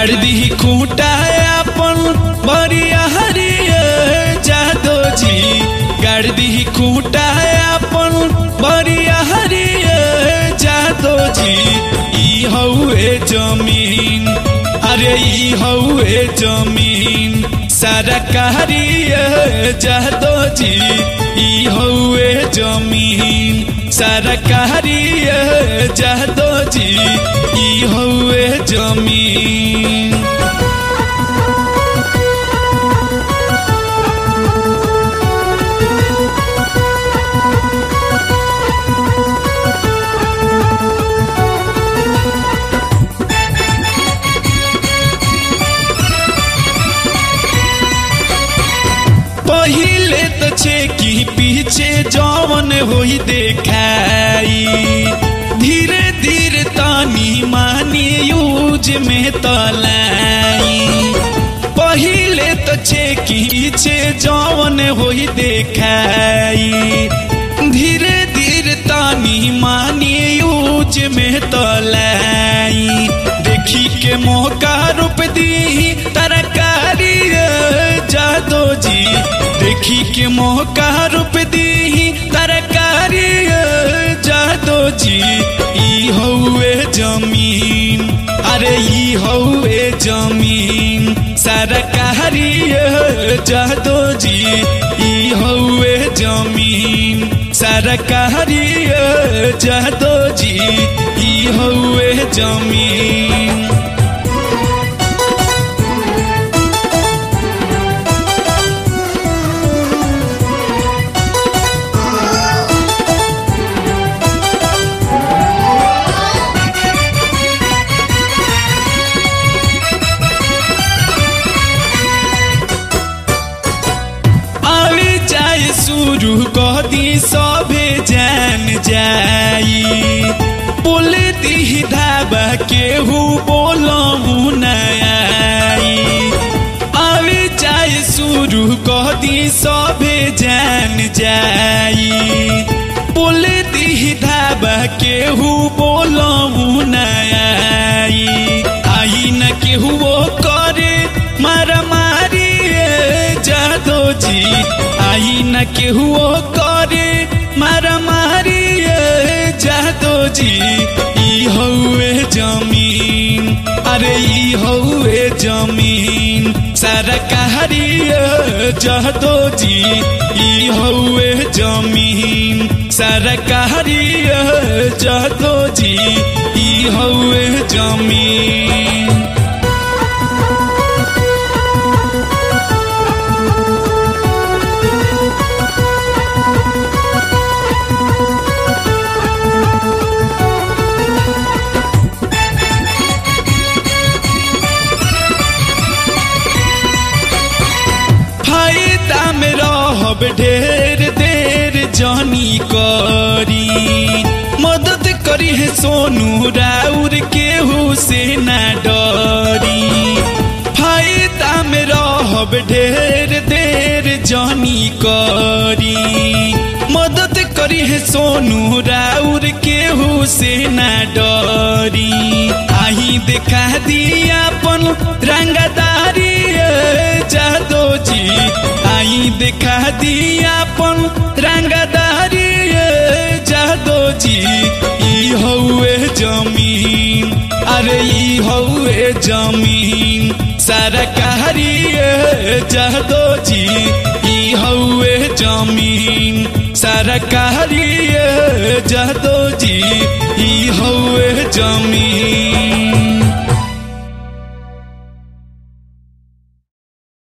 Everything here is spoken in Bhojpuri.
गाड़ दी खूंटा अपन बरिया हरिया जादो जी गाड़ दी खूंटा अपन बरिया हरिया जादो जी ई हउए जमीन अरे ई हउए जमीन सरकारी जादो जी ई हउए जमीन सरकारी जादो जी ई हउए जमीन पहिले तो छे की पीछे जवन होई देखाई धीरे धीरे तानी मानी यूज में तलाई पहिले तो छे की पीछे जवन होई देखाई धीरे धीरे तानी मानी यूज में तलाई देखी के मौका रूप दी तरकारी जादो जी देखी के मौका रूप दी तरकारी जादो जी ई हउए जमीन अरे ई हउए जमीन सरकारी जादो जी ई हउए जमीन सरकारी जादो जी ई हउए जमीन आवे जाए शुरू कह दी सभे जान जाई बोल दी धाबा केहू बोलहू नई आवे जाए शुरू कह दी सभे जान जाई बोल दी धाबा केहू बोलहू नई आई न केहू वो करे मारा मारी जादो जी आई न केहू करे मारा मारी जादो जी ई हउए जमीन अरे ई हउए जमीन सरकारी जादो जी ई हउए जमीन सरकारी जादो जी ई हउए जमीन फायदा में रहब ढेर देर जानी करी मदद करी है सोनू राउर केहू से ना डरी फायदा में रहब ढेर देर जानी करी मदद करी है सोनू राउर केहू से ना डरी आई देखा दिया अपन रंगदारी जादो जी आई देखा दिया अपन रंगदारी जादो जी ई हउए जमीन अरे ई हउए जमीन सरकारी जादो जी ई हउए जमीन सरकारी जादो जी ई हउए जमीन